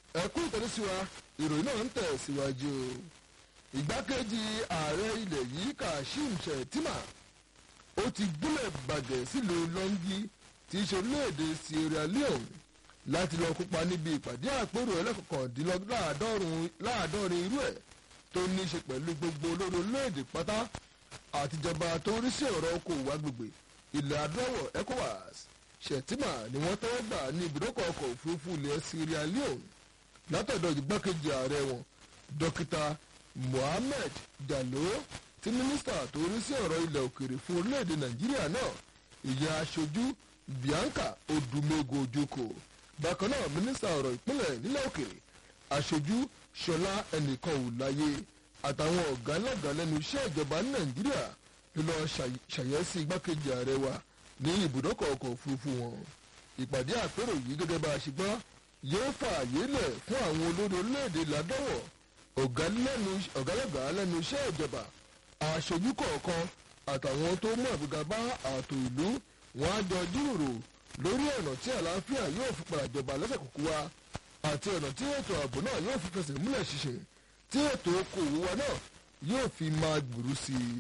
ẹkún ìtẹ̀lẹ́síwa ìròyìn náà ń tẹ̀ síwájú ìgbákejì ààrẹ ilẹ̀ yìí kashim shettima ó ti gúnlẹ̀ bàjẹ́ sílùú lọ́ngí tí í ṣe orílẹ̀-èdè sierra leone láti lọ kópa níbi ìpàdé àpérò ẹlẹ́kọ̀kàndínláàádọ́rin irú ẹ̀ tó ní í ṣe pẹ̀lú gbogbo olórí orílẹ̀-èdè pátá àtijọba tó ń rí sí ọ̀rọ̀ okòwò agbègbè ilẹ̀ adúláwọ̀ ecowas shettima ni wọ́n tẹ́wọ́ gbà ní ibùdókọ̀ ọkọ̀ òfurufú ilẹ̀ sierra leone látọ̀dọ̀ ìgbákejì ààrẹ wọn dókítà mohammed dalo tí mínísítà tó rí sí ọ̀rọ̀ ilẹ̀ òkèrè fún orílẹ̀-èdè nàìjíríà náà ìyẹn aṣojú bianca odumego ojoko bákan náà mínísítà ọ̀rọ̀ ìpínlẹ̀ nílẹ̀ òkèrè aṣojú ṣọlá ẹnìkan ò láyé àtàwọn ọ̀gá lọ́gàá lẹ́nu iṣẹ́ ìjọba ní nàìjíríà ló lọ ṣàyẹ́sí igbákejì ààrẹ wa ní ibùdókọ̀ ọkọ̀ òfurufú wọn ìpàdé àpérò yìí gẹ́gẹ́ bá a ṣe gbọ́ yóò fààyè lẹ̀ fún àwọn olórí orílẹ̀-èdè ládọ́wọ̀ ọ̀gálọ́gàá lẹ́nu iṣẹ́ ìjọba aṣojú kọ̀ọ̀kan àtàwọn tó mú àgbéga bá ààtò ìlú wọn á jọ jíròrò lórí ọ̀nà tí àlàáfíà yóò fi padà jọba lẹ́sẹ̀ kúkú wa àti ọ̀nà tí ètò ààbò náà yóò fi fẹsẹ̀ múlẹ̀ ṣinṣin tí ètò okòwò wa náà yóò fi máa gbèrú sí i.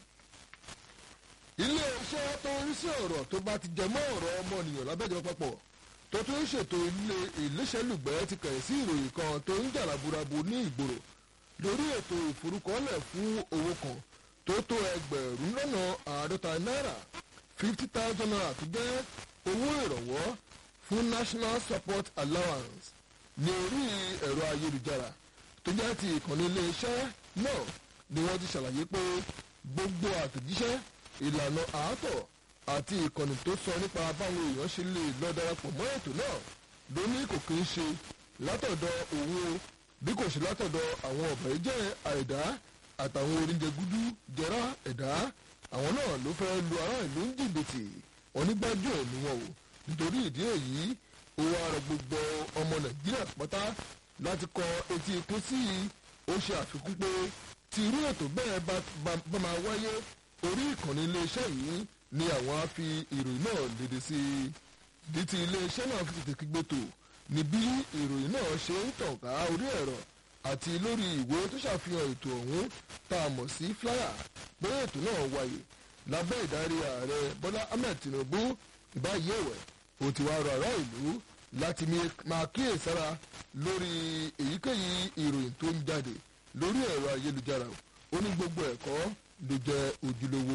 ilé iṣẹ́ tó ń rí sí ọ̀rọ̀ tó bá ti jẹ mọ́ ọ̀rọ̀ ọmọnìyàn lábẹ́jọba papọ̀ tó tún ń ṣètò ilé ìléṣẹ́lùgbẹ́ ti kẹ̀ sí ìròyìn kan tó ń jà laburabu ní ìgboro lórí ètò ìforúkọlẹ̀ fún owó kan tó tó ẹgbẹ̀rún lọ́nà àádọ́ta náírà fifty thousand naira tó jẹ́ owó ìrànwọ́ fún national support allowance ní orí ẹ̀rọ ayélujára tó jẹ́ ti ìkànnì iléeṣẹ́ náà ni wọ́n ti ṣàlàyé pé gbogbo àtẹ̀jíṣẹ́ ìlànà àátọ̀ àti ìkànnì tó sọ nípa báwọn èèyàn ṣe lè lọ darapọ̀ mọ́ ètò náà ló ní kò kí ń ṣe látọ̀dọ̀ òun o bí kò ṣe látọ̀dọ̀ àwọn ọ̀bẹ̀ jẹ́ àìdá àtàwọn oríjẹ gúdú jẹrá ẹ̀dá àwọn náà ló fẹ́ lu ará ìlú ń jìbìtì onígbájú ẹ̀ ni wọn o nítorí ìdí èyí ó wá rọ gbogbo ọmọ nàìjíríà pátá láti kọ etí ikún sí i ó ṣe àfikún pé tí irú ètò bẹ́ẹ̀ bá máa wáyé orí ìkànnì iléeṣẹ́ yìí ni àwọn á fi ìròyìn náà léde sí i ìdí tí iléeṣẹ́ náà fi tètè kígbe tò ní bí ìròyìn náà ṣe ń tàn ká orí ẹ̀rọ àti lórí ìwé tó ṣàfihàn ètò ọ̀hún tá a mọ̀ sí flyer pé ètò náà wáyé lábẹ́ ìdarí ààrẹ bọ́lá ahmed tinubu ìbáyé ẹ̀wẹ̀ ó ti wá rọ ará ìlú láti máa kíyèsára lórí èyíkéyìí ìròyìn tó ń jáde lórí ẹ̀rọ ayélujára ó ní gbogbo ẹ̀kọ́ ló jẹ́ ojúlówó.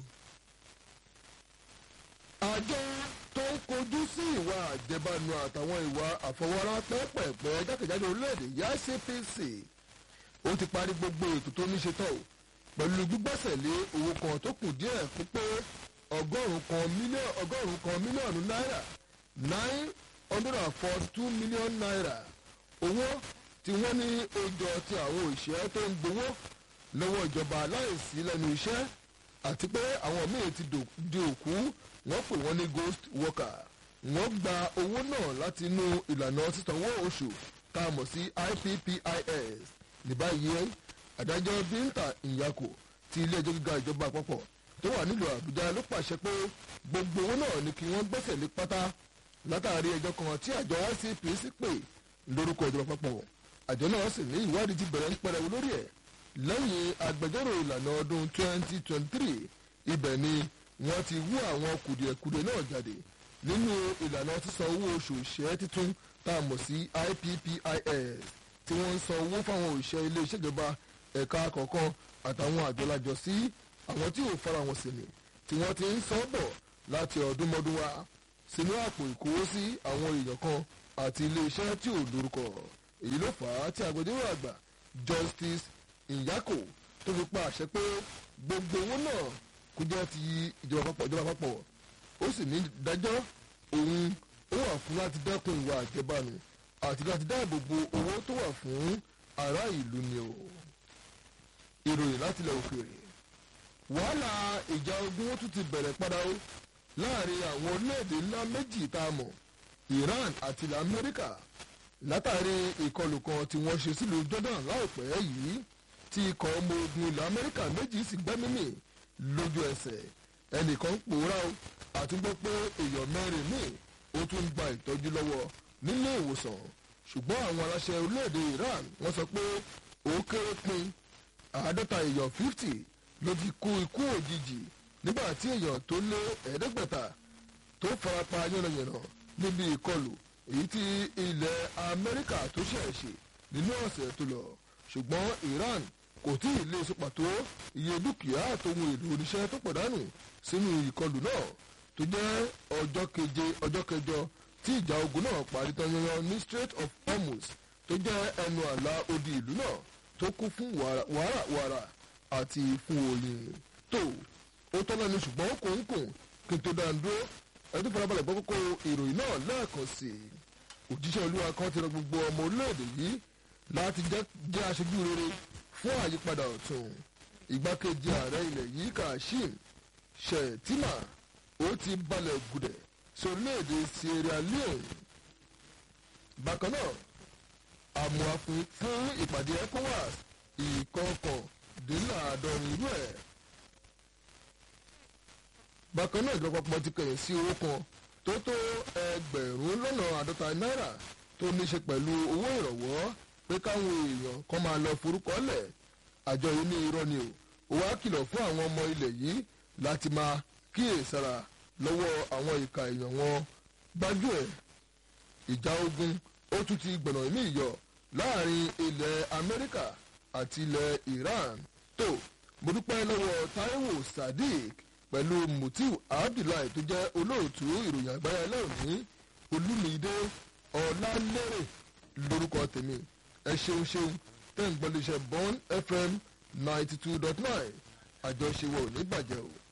àjọ tó ń kojú sí ìwà àjẹbánu àtàwọn ìwà àfọwọ́rá pẹ́pẹ̀pẹ́ jákèjádò orílẹ̀-èdè yá cpc ó ti parí gbogbo ètò tó ní ṣe tán o pẹ̀lú gbígbẹ́sẹ̀ lé owó kan tó kù díẹ̀ fún pé ọgọ́rùn-ún kan mílíọ̀nù ọgọ́rùn-ún kan mílíọ̀nù náírà nine hundred and forty two million naira owó tí wọ́n ní ojọ ti àwọn òṣìṣẹ́ tó ń gbowó lọ́wọ́ ìjọba láìsí lẹ́nu iṣẹ́ àti pé àwọn míì ti di òkú wọ́n pè wọ́n ní ghost worker wọ́n gba owó náà láti inú ìlànà sísanwó oṣù tá a mọ̀ sí ippis ní báyìí adájọ́ bíńtà ìyàkó ti ilé ẹjọ́ gíga ìjọba àpapọ̀ tó wà nílùú àbújá ló pàṣẹ pé gbogbo owó náà ni kí wọ́n gbẹ́sẹ̀ lé pátá látàrí ẹjọ́ kan tí àjọ icpc pè lórúkọ ìjọba àpapọ̀ àjọ náà sì ní ìwádìí ti bẹ̀rẹ̀ ń pẹrẹwu lórí ẹ̀ lẹ́yìn agbẹjọ́rò ìlànà ọdún 2023 ibẹ̀ ni wọ́n ti wú àwọn kùdìẹ̀kudiẹ náà jáde nínú ìlànà sísan owó oṣù òṣìṣẹ́ títún tá a mọ̀ sí ippis tí wọ́n ń san owó fáwọn òṣìṣẹ́ ilé iṣẹ́ ìjọba ẹ̀ka kọ̀ọ̀kan àtàwọn àjọlájọ sí àwọn tí ò fara wọn sí ni tí wọ́n ti ń san bọ̀ láti ọdúnmọ́dún wá sínú àpò ìkówósí àwọn èèyàn kan àti ilé iṣẹ́ tí ò lórúkọ èyí ló fà á tí agbẹjọ́rò àgbà justice ìyákò tó fi pa àṣẹ pé gbogbo owó náà kó jẹ́ ti ìjọba àpapọ̀ ìjọba àpapọ̀ ó sì ní dájọ́ òun ó wà fún láti dẹ́kun ìwà àjẹbánu àti láti dáàbò bo owó tó wà fún ará ìlú ni o ìròyìn láti ilẹ̀ òkèèrè wàhálà ìjà ogun ó tún ti bẹ̀rẹ̀ padà ó láàrin àwọn orílẹ̀-èdè ńlá méjì tá a mọ̀ iran àti ilẹ̀ amẹ́ríkà látàrí ìkọlù kan tí wọ́n ṣe sílùú jordan láìpẹ́ yìí tí ikọ̀ ọmọ ogun ilẹ̀ amẹ́ríkà méjì sì gbẹ́mímì lójú ẹsẹ̀ ẹnìkan ń pòórá o àti gbọ́ pé èèyàn mẹ́rin míì ó tún gba ìtọ́jú lọ́wọ́ nílé ìwòsàn ṣùgbọ́n àwọn aláṣẹ orílẹ̀-èdè Iran wọ́n sọ pé ó kéré pin àádọ́ta èèyàn fifty ló ti kú ikú òjijì nígbà tí èèyàn tó lé ẹ̀ẹ́dẹ́gbẹ̀ta tó farapa yánnayànna níbi ìkọlù èyí tí ilẹ̀ Amẹ́ríkà tó ṣẹ̀ ṣe nínú ọ̀sẹ̀ tó lọ ṣùgbọ́n Iran kò tí ì lè sọ pàtó iye dúkìá àtòhun èlò oníṣẹ́ tó pàdánù sínú ìkọlù náà tó jẹ́ ọjọ́ keje ọjọ́ kẹjọ tí ìjà ogun náà parí tán yanyan ní Strait of Hormuz tó jẹ́ ẹnu àlà odi ìlú náà tó kún fún wàràwàrà àti fún oyin tó ó tọ́lá ní ṣùgbọ́n kòńkòń kí n tó dáa dúró ẹtú farabalẹ̀ gbọ́ kókó ìròyìn náà lẹ́ẹ̀kan sí i òjíṣẹ́ olúwa kan ti rọ gbogbo ọmọ orílẹ̀-èdè yìí láti jẹ́ aṣojú rere fún àyípadà ọ̀tun ìgbákejì ààrẹ ilẹ̀ yìí Kashim Shettima ó ti balẹ̀ gùdẹ̀ sórílẹ̀-èdè Sierra Leone bákan náà àmúhàfin fún ìpàdé ECOWAS ìkọkàndínláàádọ́rin irú ẹ̀ bákan náà ìjọba pọ̀ ti kẹ̀yìn sí owó kan tó tó ẹgbẹ̀rún lọ́nà àádọ́ta náírà tó ní ṣe pẹ̀lú owó ìrànwọ́ pé káwọn èèyàn kan máa lọ forúkọ lẹ̀ àjọ yìí ní irọ́ ni o ó wá kìlọ̀ fún àwọn ọmọ ilẹ̀ yìí láti máa kíyèsára lọ́wọ́ àwọn ìka èèyàn wọn gbájú ẹ̀ ìjà ogun ó tún ti gbọ̀nà ìmí ìyọ láàrin ilẹ̀ Amẹ́ríkà àti ilẹ̀ Iran tó mo dúpẹ́ lọ́wọ́ Taiwo Sadiq pẹ̀lú Mutiu Abdullahi tó jẹ́ olóòtú ìròyìn àgbáyé lẹ́òní Olúmídé Ọlálérè lórúkọ tèmi ẹ ṣeun ṣeun tẹ́ ń gbọ́ léṣe Bond FM ninety two dot nine àjọṣe wo ò ní bàjẹ́ o.